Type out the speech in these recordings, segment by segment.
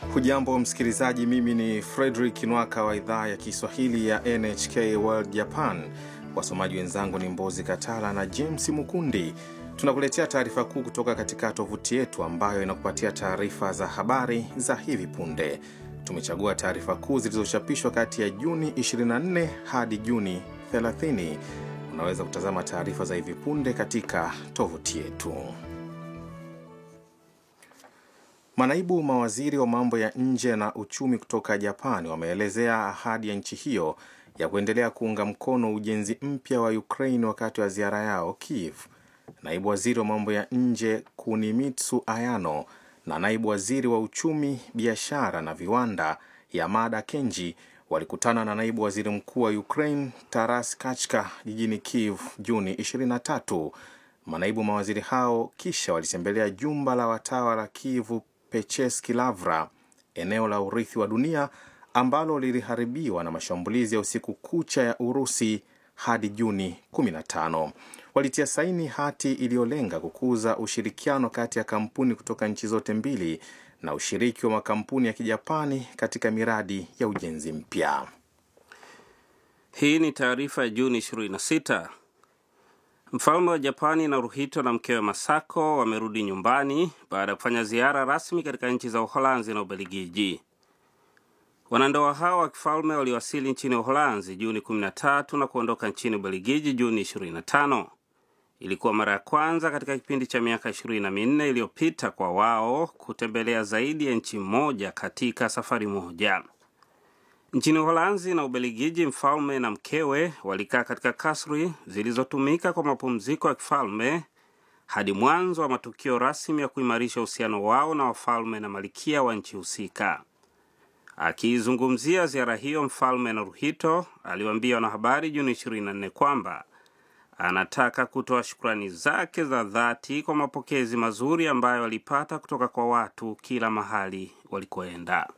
Hujambo msikilizaji, mimi ni Fredrik Nwaka wa idhaa ya Kiswahili ya NHK World Japan. Wasomaji wenzangu ni Mbozi Katala na James Mukundi. Tunakuletea taarifa kuu kutoka katika tovuti yetu ambayo inakupatia taarifa za habari za hivi punde. Tumechagua taarifa kuu zilizochapishwa kati ya Juni 24 hadi Juni 30. Unaweza kutazama taarifa za hivi punde katika tovuti yetu. Manaibu mawaziri wa mambo ya nje na uchumi kutoka Japani wameelezea ahadi ya nchi hiyo ya kuendelea kuunga mkono ujenzi mpya wa Ukraine wakati wa ziara yao Kiev. Naibu waziri wa mambo ya nje Kunimitsu Ayano na naibu waziri wa uchumi, biashara na viwanda Yamada Kenji walikutana na naibu waziri mkuu wa Ukraine Taras Kachka jijini Kiev Juni 23. Manaibu mawaziri hao kisha walitembelea jumba la watawa la Kiev Pecheski Lavra, eneo la urithi wa dunia ambalo liliharibiwa na mashambulizi ya usiku kucha ya Urusi hadi Juni 15. Walitia saini hati iliyolenga kukuza ushirikiano kati ya kampuni kutoka nchi zote mbili na ushiriki wa makampuni ya Kijapani katika miradi ya ujenzi mpya. Hii ni taarifa ya Juni 26. Mfalme wa Japani Naruhito na mkewe Masako wamerudi nyumbani baada ya kufanya ziara rasmi katika nchi za Uholanzi na Ubelgiji. Wanandoa hao wa kifalme waliwasili nchini Uholanzi Juni 13 na kuondoka nchini Ubelgiji Juni 25. Ilikuwa mara ya kwanza katika kipindi cha miaka ishirini na minne iliyopita kwa wao kutembelea zaidi ya nchi moja katika safari moja. Nchini Uholanzi na Ubelgiji, mfalme na mkewe walikaa katika kasri zilizotumika kwa mapumziko ya kifalme hadi mwanzo wa matukio rasmi ya kuimarisha uhusiano wao na wafalme na malikia wa nchi husika. Akiizungumzia ziara hiyo, mfalme Naruhito aliwaambia wanahabari Juni 24 kwamba anataka kutoa shukrani zake za dhati kwa mapokezi mazuri ambayo alipata kutoka kwa watu kila mahali walikoenda.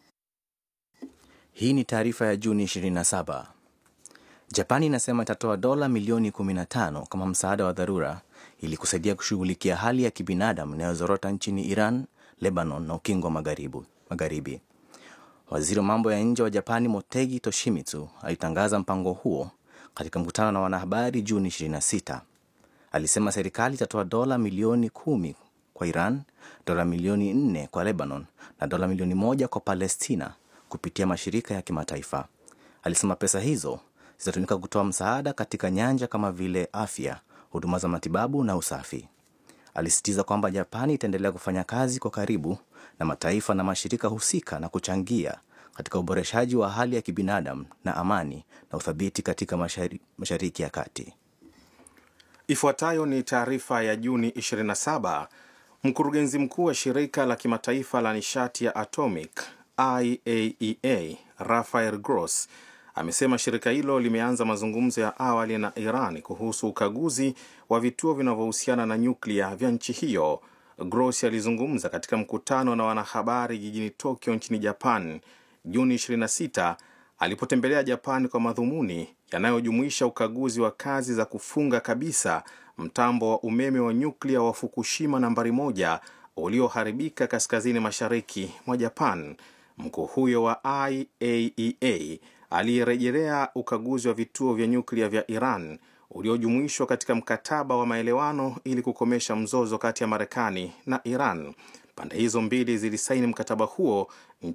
Hii ni taarifa ya Juni 27. Japani inasema itatoa dola milioni 15 kama msaada wa dharura ili kusaidia kushughulikia hali ya kibinadamu inayozorota nchini Iran, Lebanon na ukingo wa magharibi. Waziri wa mambo ya nje wa Japani Motegi Toshimitsu alitangaza mpango huo katika mkutano na wanahabari Juni 26. Alisema serikali itatoa dola milioni kumi kwa Iran, dola milioni nne kwa Lebanon na dola milioni moja kwa Palestina kupitia mashirika ya kimataifa. Alisema pesa hizo zitatumika kutoa msaada katika nyanja kama vile afya, huduma za matibabu na usafi. Alisisitiza kwamba Japani itaendelea kufanya kazi kwa karibu na mataifa na mashirika husika na kuchangia katika uboreshaji wa hali ya kibinadamu na amani na uthabiti katika mashari, Mashariki ya Kati. Ifuatayo ni taarifa ya Juni 27. Mkurugenzi mkuu wa shirika la kimataifa la nishati ya atomic IAEA Rafael Gross amesema shirika hilo limeanza mazungumzo ya awali na Iran kuhusu ukaguzi wa vituo vinavyohusiana na nyuklia vya nchi hiyo. Gross alizungumza katika mkutano na wanahabari jijini Tokyo nchini Japan Juni 26 alipotembelea Japan kwa madhumuni yanayojumuisha ukaguzi wa kazi za kufunga kabisa mtambo wa umeme wa nyuklia wa Fukushima nambari moja ulioharibika kaskazini mashariki mwa Japan. Mkuu huyo wa IAEA aliyerejelea ukaguzi wa vituo vya nyuklia vya Iran uliojumuishwa katika mkataba wa maelewano ili kukomesha mzozo kati ya Marekani na Iran. Pande hizo mbili zilisaini mkataba huo